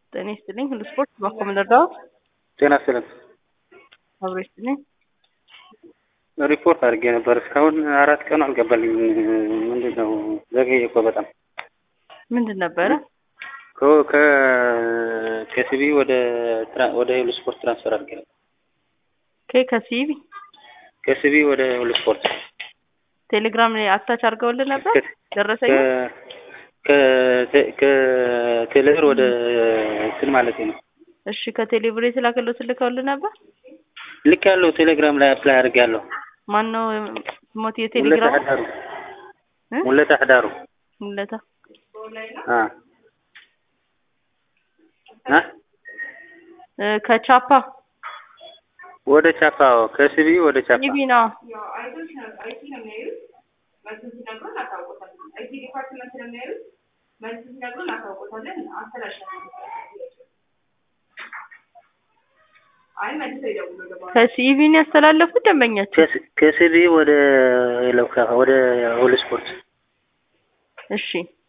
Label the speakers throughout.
Speaker 1: ጤና ይስጥልኝ። ሁሉ ስፖርት ባኮ ምንረዳዎት?
Speaker 2: ጤና ይስጥልኝ።
Speaker 1: አብሮ ይስጥልኝ።
Speaker 2: ሪፖርት አድርጌ ነበር። እስካሁን አራት ቀኑ አልገባልኝ። ምንድን ነው ዘገየ እኮ በጣም።
Speaker 1: ምንድን ነበረ?
Speaker 2: ከ- ከ- ከሲቢ ወደ ትራ- ወደ ሁሉ ስፖርት ትራንስፈር አድርጌ ነበር።
Speaker 1: ከ ከሲቢ
Speaker 2: ከሲቢ ወደ ሁሉ ስፖርት
Speaker 1: ቴሌግራም ላይ አታች አድርገውልን ነበር። ደረሰኝ
Speaker 2: ከ- ከ- ከቴሌብር ወደ እንትን ማለት ነው።
Speaker 1: እሺ፣ ከቴሌብር የተላከለው ልከውልን ነበር።
Speaker 2: ልክ ያለው ቴሌግራም ላይ አፕላይ አድርጌያለሁ።
Speaker 1: ማን ነው ሞት
Speaker 2: ሙለታ
Speaker 1: የቴሌግራም
Speaker 2: አዳሩ
Speaker 1: እ?
Speaker 2: ሙለታ አዳሩ
Speaker 1: ሙለታ
Speaker 2: አ አ
Speaker 1: እ፣ ከቻፓ
Speaker 2: ወደ ቻፓው ከሲቢ ወደ ቻፓ
Speaker 1: ሲቢ ነው። ከሲቢ ነው ያስተላለፉት ደንበኛቸው።
Speaker 2: ከሲ- ከሲቢ ወደ ለውካ ወደ ሁሉ ስፖርት
Speaker 1: እሺ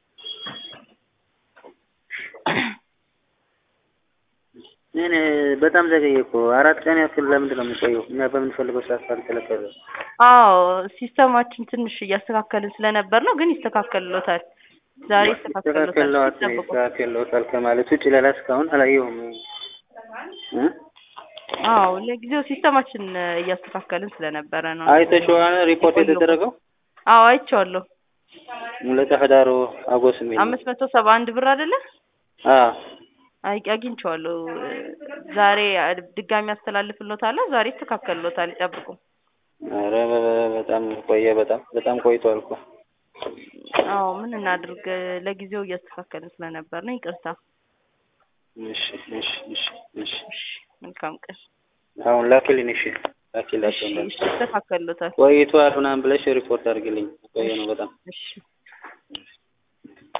Speaker 2: እኔ በጣም ዘገየ እኮ አራት ቀን ያክል ለምንድን ነው የሚቆየው? እኛ በምንፈልገው ሰዓት ካልተለቀቀ
Speaker 1: አዎ ሲስተማችን ትንሽ እያስተካከልን ስለነበር ነው፣ ግን ይስተካከልሎታል። ዛሬ ይስተካከልሎታል።
Speaker 2: ይስተካከለዋል
Speaker 1: ይጠብቁ።
Speaker 2: ይስተካከለዋል ከማለት ውጭ ሌላ እስካሁን አላየሁም እ?
Speaker 1: አዎ ለጊዜው ሲስተማችን እያስተካከልን ስለነበረ ነው።
Speaker 2: አይተሽዋል ሪፖርት የተደረገው
Speaker 1: አዎ አይቼዋለሁ።
Speaker 2: ሙለታ ህዳሩ አጎስ የሚል ነው።
Speaker 1: አምስት መቶ ሰባ አንድ ብር አይደለ?
Speaker 2: አ
Speaker 1: አይ አግኝቼዋለሁ። ዛሬ ድጋሚ አስተላልፍሎታለሁ። ዛሬ ይስተካከልሎታል። ይጠብቁ።
Speaker 2: ኧረ በ- በ- በጣም ቆየ። በጣም በጣም ቆይቷል እኮ
Speaker 1: አዎ ምን እናድርግ፣ ለጊዜው እያስተካከልን ስለነበር ነው። ይቅርታ።
Speaker 2: እሺ እሺ እሺ እሺ
Speaker 1: እሺ መልካም ቀን።
Speaker 2: አሁን ላኪልኝ። እሺ
Speaker 1: እሺ
Speaker 2: ላኪላቸው እንደ
Speaker 1: እሺ፣ ይስተካከልሎታል።
Speaker 2: ቆይቷል ምናምን ብለሽ ሪፖርት አድርግልኝ። ቆየ ነው በጣም
Speaker 1: እሺ